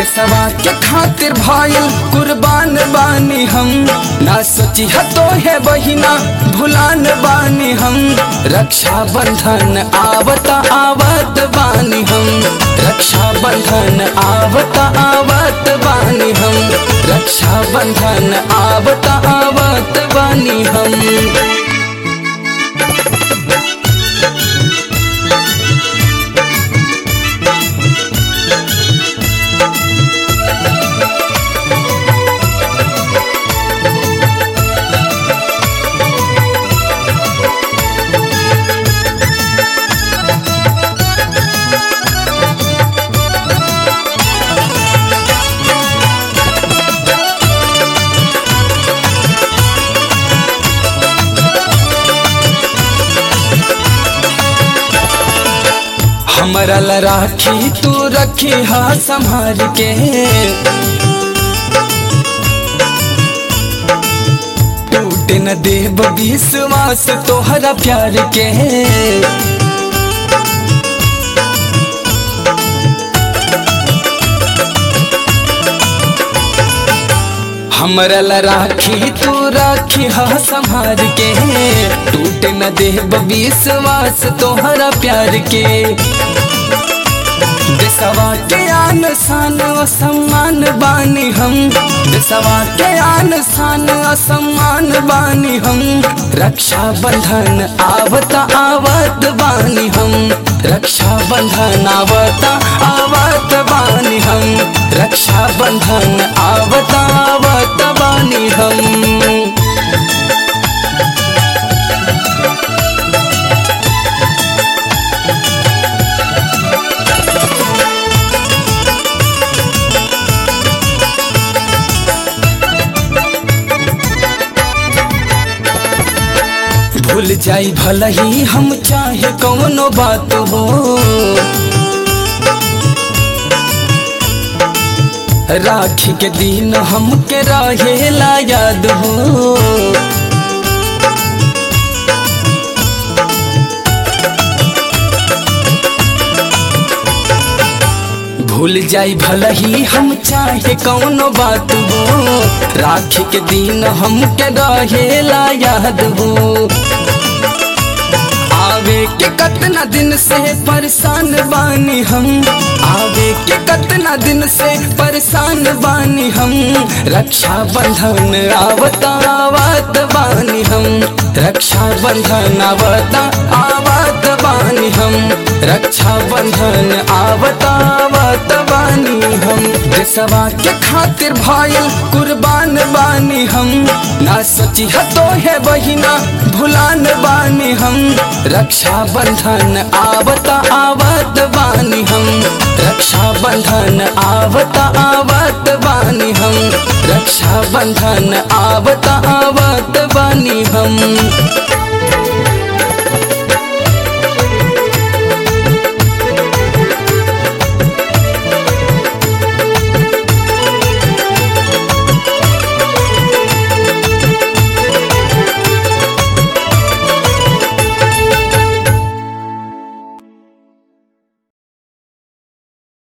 देशवा के खातिर भाईल कुर्बान बानी हम ना सोची तो है बहिना भुलान बानी हम रक्षा बंधन आवता आवत बानी हम रक्षा बंधन आवता आवत बानी हम रक्षा बंधन आवता आवत बानी हम हमरा ला राखी तू रखी हा संभाल के टूटे न देव विश्वास तोहरा प्यार के हमरा ला राखी तू राखी हा संभाल के टूटे न देव विश्वास तोहरा प्यार के देशवा के आन शान असम्मान बानी हम देशवा के आन शान असम्मान बानी हम रक्षा बंधन आवता आवत बानी हम रक्षा बंधन आवता आवत बानी हम रक्षा बंधन आवता आवत बानी हम भूल जाई भल ही हम चाहे कौनो बात हो राखी के दिन हमके रहेला याद हो भूल जाई भल ही हम चाहे कौनो बात हो राखी के दिन हमके रहेला याद हो आवे के कतना दिन से परेशान बानी हम आवे के कतना दिन से परेशान बानी हम रक्षा बंधन आवता आवत बानी हम रक्षा बंधन आवता आवत बानी हम रक्षा बंधन आवता आवत बानी हम देशवा के खातिर भाईल कुर्बान बानी हम ना सोची तो है बहिना भुलान बानी हम रक्षा बंधन आवता आवत बानी हम रक्षा बंधन आवता आवत बानी हम रक्षा बंधन आवता आवत बानी हम